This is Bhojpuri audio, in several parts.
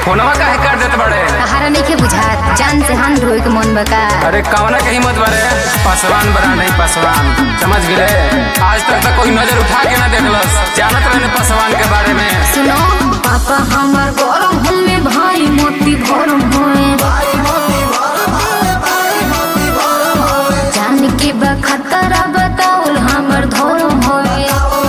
फोनवा काहे कर देत बड़े तहारा नइखे बुझात जान से हान धोए के मन बका अरे कवना के हिम्मत बारे पासवान बड़ा नहीं पासवान समझ गए आज तक तो कोई नजर उठा के ना देखलस जानत रहने पासवान के बारे में सुनो पापा हमर गरम हमें भाई मोती भरम होए जान के बा खतरा बताउल हमर धर्म होए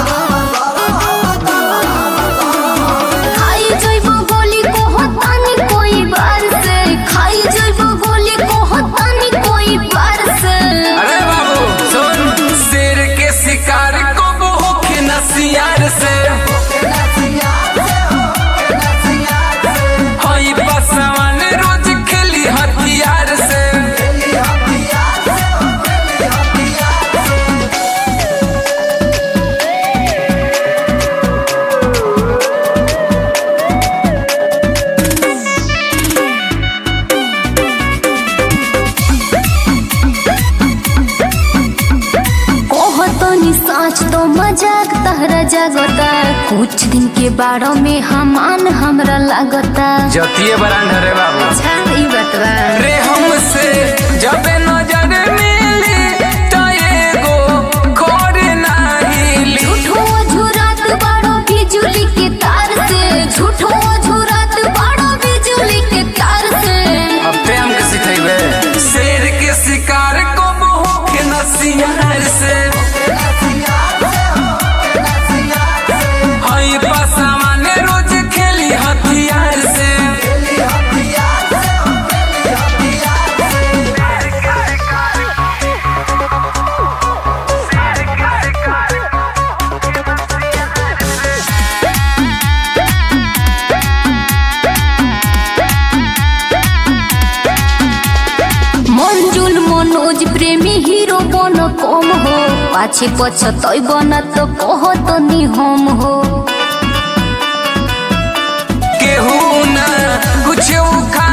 खाई जइबो गोली को होतानी कोई बार से खाई जइबो गोली को होतानी कोई बार से अरे बाबू सुन शेर के शिकार को भूखे नसियार से हई पासवान रोज खेली हथियार से कहतनी साँच तो मजाक तहरा जगता कुछ दिन के बारे में हमान हमरा लागता जतिये बरांड रे बाबू अच्छा ई बतवा रे हमसे जब नजर मिली तो एगो खोर नाही ली झूठो झुरात बाड़ो बिजुली के तार से झूठो झुरात बाड़ो बिजुली के तार से अब ते हमके सिखेबे शेर के शिकार को भूखे नसियार से हई पासवान रोज खेली हथियार से मंजुल मनोज प्रेमी हीरो बन कम हो पाछे पछतई बना तो कहत नी हम हो केहू ना कुछ उखा